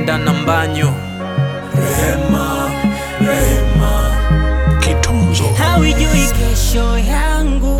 Mwenda na Mbanyo. Rehema, rehema, Kitunzo hauijui kesho yangu,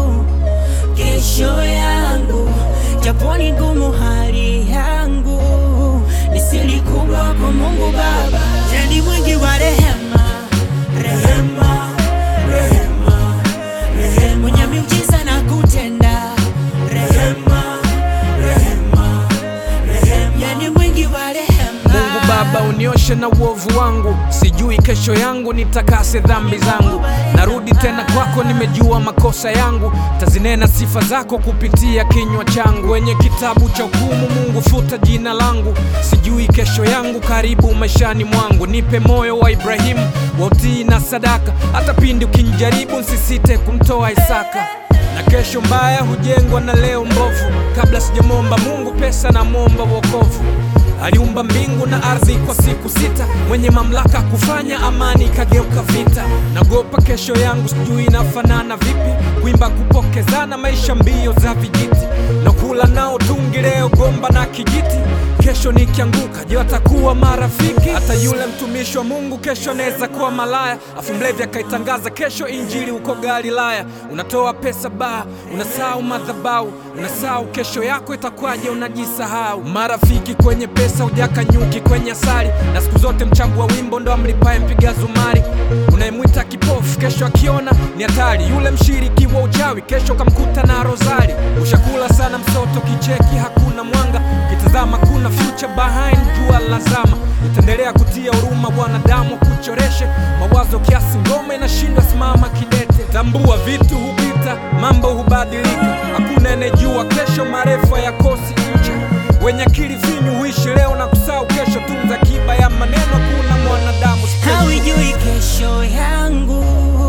kesho yangu, japo ni ngumu hali yangu, ni siri kubwa kwa Mungu Baba, ni mwingi wa rehema, rehema, rehema, rehema, mwenye miujiza na kutenda, rehema, rehema, rehema, yani mwingi wa rehema. Mungu Baba, unioshe na uovu wangu, sijui kesho yangu, nitakase dhambi zangu. Narudi tena kwako, nimejua makosa yangu, tazinena sifa zako kupitia kinywa changu. Wenye kitabu cha hukumu, Mungu futa jina langu, sijui kesho yangu, karibu maishani mwangu. Nipe moyo wa Ibrahimu wa utii na sadaka, hata pindi ukinijaribu, nsisite kumtoa Isaka na kesho mbaya hujengwa na leo mbovu. Kabla sijamwomba Mungu pesa, namwomba wokovu. Aliumba mbingu na ardhi kwa siku sita, mwenye mamlaka kufanya amani ikageuka vita. Nagopa kesho yangu, sijui inafanana vipi, kuimba kupokezana, maisha mbio za vijiti, na kula nao tungi leo gomba na kijiti. Kesho nikianguka, je, watakuwa marafiki? Hata yule mtumishi wa Mungu kesho anaweza kuwa malaya, afu mlevi akaitangaza kesho injili huko Galilaya. Unatoa pesa baa, unasahau madhabahu, unasahau kesho yako itakwaje, unajisahau. Marafiki kwenye pesa, ujaka nyuki kwenye asali, na siku zote mchango wa wimbo ndo amlipaye mpiga zumari. Unayemwita kipofu kesho akiona ni hatari, yule mshiriki wa uchawi kesho kamkuta na rozari. Ushakula sana msoto, kicheki hakuna mwanga, kitazama kuna future behind jua lazama. Itaendelea kutia huruma wanadamu kuchoreshe mawazo kiasi, ngoma inashindwa simama kidete. Tambua vitu hupita, mambo hubadilika, hakuna anayejua kesho, marefu yakosi ncha. Wenye akili finyu huishi leo na kusahau kesho, tunza kiba ya maneno, kuna mwanadamu special. Hauijui kesho yangu,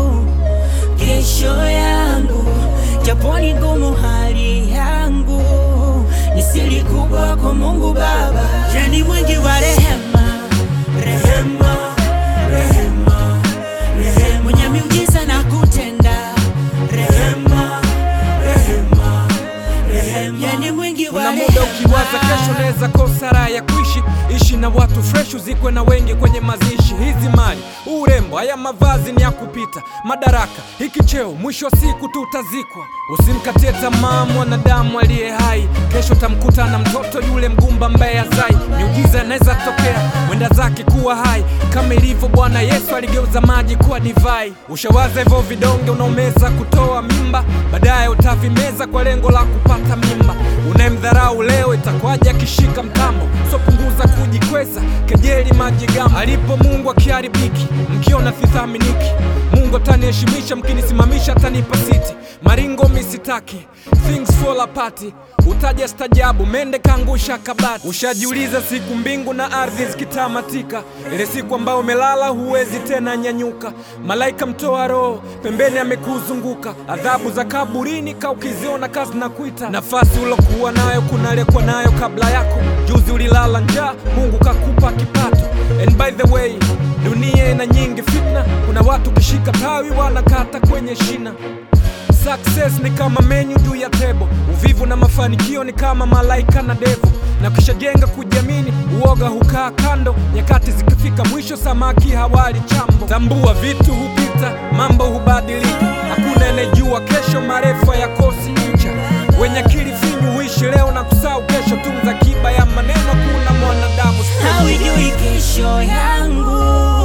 kesho yangu, japo ni ngumu hali yangu, ni siri kubwa kwa Mungu Baba, ni mwingi wa rehema, rehema, rehema, rehema, mwenye miujiza na kutenda, rehema, rehema, rehema, yani mwingi wa Kuna rehema. muda ukiwaza kesho naweza kosa raha ya kuishi, ishi na watu fresh, uzikwe na wengi kwenye mazishi. Hizi mali, urembo, haya mavazi ni ya kupita, madaraka, hiki cheo, mwisho wa siku tutazikwa. Usimkatie tamaa mwanadamu aliye hai, kesho tamkuta na mtoto yule mgumba mbaya zai. Miujiza inaweza tokea, mwenda zake kuwa hai, kama ilivyo Bwana Yesu aligeuza maji kuwa divai. Ushawaza hivyo vidonge unaomeza kutoa mimba, baadaye utavimeza kwa lengo la kupata mimba. Unayemdharau leo itakwaje akishika mtambo? So punguza kujikweza, kejeli majigambo. Alipo Mungu akiharibiki, mkiona sithaminiki. Mungu ataniheshimisha, mkinisimamisha atanipa siti. Maringo misitaki, things fall apart. Utaja stajabu, mende kaangusha kabati. Ushajiuliza siku mbingu na ardhi zikitamatika, ile siku ambayo umelala huwezi tena nyanyuka. Malaika mtoa roho pembeni amekuzunguka, adhabu za kaburini ka ukiziona kazi na kuita. Nafasi ulokuwa nayo kuna aliyekuwa nayo kabla yako. Juzi ulilala njaa, Mungu kakupa kipato. And by the way, dunia ina nyingi fitna, kuna watu kishika tawi wanakata kwenye shina. Success ni kama menyu juu ya tebo, uvivu na mafanikio ni kama malaika na devu. Na kishajenga kujiamini, uoga hukaa kando. Nyakati zikifika mwisho, samaki hawali chambo. Tambua vitu hupita, mambo hubadilika, hakuna anayejua kesho, marefu yakosi ncha. Wenye akili finyu huishi leo na kusahau kesho, tunza kiba ya maneno, kuna mwanadamu special. Hauijui kesho yangu,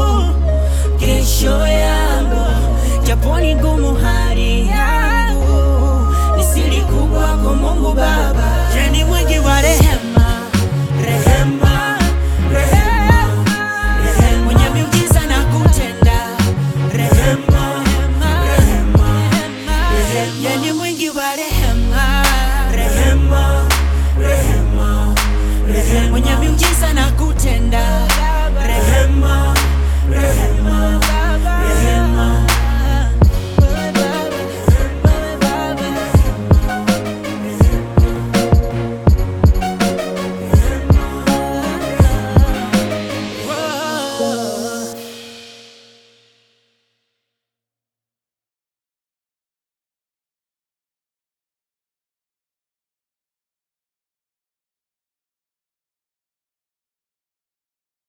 kesho yangu, japo ni ngumu hali yangu, ni siri kubwa kwa Mungu Baba, ni mwingi wa rehema, rehema, rehema, rehema, mwenye miujiza na kutenda, rehema, rehema, rehema, yani mwingi wa rehema, rehema, rehema, rehema, mwenye miujiza na kutenda